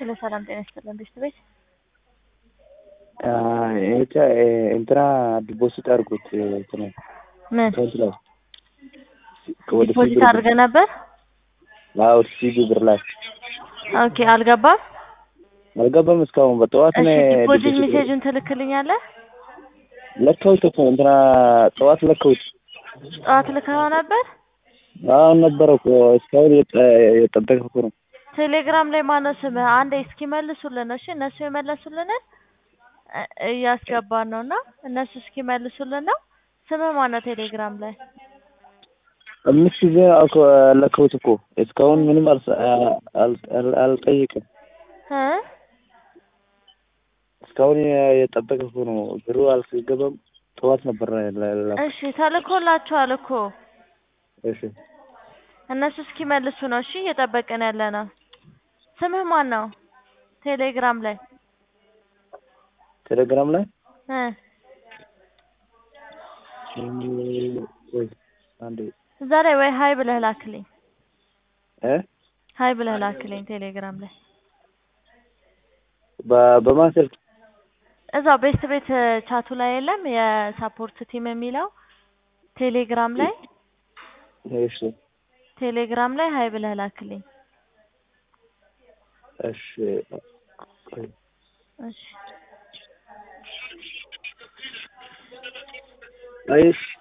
ሄሎ ሰላም ጤና ይስጥልን ቤተሰቤት እንትና ዲፖዚት አድርጉት እንትና ምን አካውንት ላይ ወደ ዲፖዚት ሲቢ አድርገህ ነበር? አዎ ሲቢ ብር ላይ ኦኬ አልገባም። አልገባም እስካሁን በጠዋት እሺ ነው ዲፖዚት ዲፖዚት ሜሴጁን ትልክልኛለህ? ለካሁት እኮ እንትና ጠዋት ለካሁት ጠዋት ልከኸው ነበር? አዎ ነበረ እኮ እስካሁን የጠ- የጠበቅኩ ነው ቴሌግራም ላይ ማነው ስምህ? አንዴ እስኪመልሱልን ነው። እሺ እነሱ የመለሱልንን እ- እያስገባን ነው እና እነሱ እስኪመልሱልን ነው። ስምህ ማነው ቴሌግራም ላይ? አምስት ጊዜ እኮ ለካሁት እኮ እስካሁን ምንም አልሰ- አል- አል- አልጠይቅም እ እስካሁን የጠበቅኩ ነው ብሩ አልገባም ጠዋት ነበር ላ- ላ- እሺ ተልኮላችኋል እኮ እሺ እነሱ እስኪመልሱ ነው። እሺ እየጠበቅን ያለ ነው። ስምህ ማን ነው? ቴሌግራም ላይ ቴሌግራም ላይ እ ወይ አንዴ እዛ ላይ ወይ ሀይ ብለህ ላክልኝ። እ ሀይ ብለህ ላክልኝ ቴሌግራም ላይ በ- በማን ስልክ እዛው ቤስት ቤት ቻቱ ላይ የለም የሳፖርት ቲም የሚለው ቴሌግራም ላይ እሺ ቴሌግራም ላይ ሀይ ብለህ ላክልኝ። እሺ ቆይ እሺ አይሽ